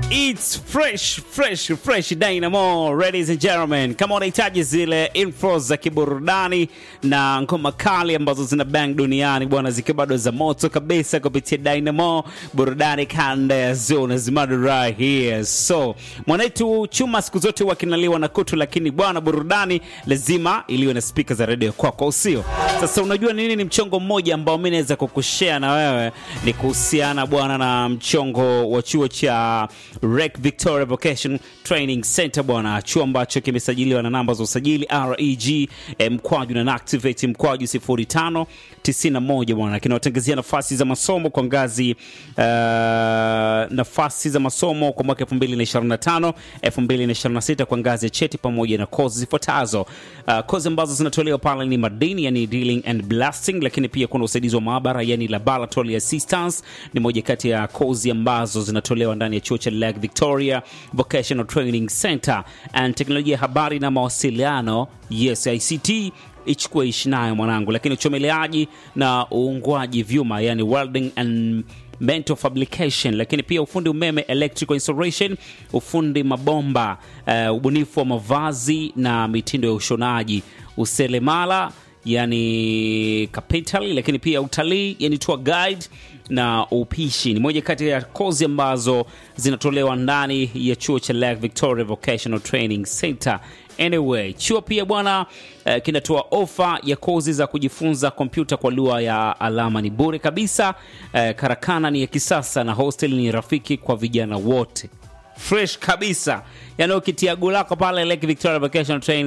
It's fresh fresh fresh Dynamo, ladies and gentlemen. Kama unahitaji zile info za kiburudani na ngoma kali ambazo zina bang duniani bwana, zikiwa bado za moto kabisa kupitia Dynamo, burudani kanda ya zone zimadu right here. So mwanetu chuma siku zote wakinaliwa na kutu, lakini bwana, burudani lazima iliwe na spika za redio kwako, usio sasa. Unajua nini? Ni mchongo mmoja ambao mi naweza kukushare na wewe, ni kuhusiana bwana na mchongo wa chuo cha Rec Victoria Vocation Training Center bwana, chuo ambacho kimesajiliwa na namba za usajili REG eh, mkwaju na activate mkwaju 05 91 bwana, kinawatangazia nafasi za masomo kwa ngazi uh, nafasi za masomo kwa mwaka 2025 2026 kwa ngazi ya cheti pamoja na kozi zifuatazo. Uh, kozi ambazo zinatolewa pale ni madini, yani drilling and blasting, lakini pia kuna usaidizi wa maabara, yani laboratory assistance ni moja kati ya kozi ambazo zinatolewa ndani ya chuo cha Lake Victoria Vocational Training Center and teknolojia ya habari na mawasiliano, yes ICT ichukue ishi nayo mwanangu, lakini uchomeleaji na uungwaji vyuma, yani welding and metal fabrication, lakini pia ufundi umeme electrical installation, ufundi mabomba, uh, ubunifu wa mavazi na mitindo ya ushonaji, useremala yani capital, lakini pia utalii yani tour guide na upishi ni moja kati ya kozi ambazo zinatolewa ndani ya chuo cha Lake Victoria Vocational Training Center. Anyway, chuo pia bwana eh, kinatoa ofa ya kozi za kujifunza kompyuta kwa lugha ya alama, ni bure kabisa. Eh, karakana ni ya kisasa na hostel ni rafiki kwa vijana wote, fresh kabisa. Yani ukitia gulako pale Lake Victoria Vocational Training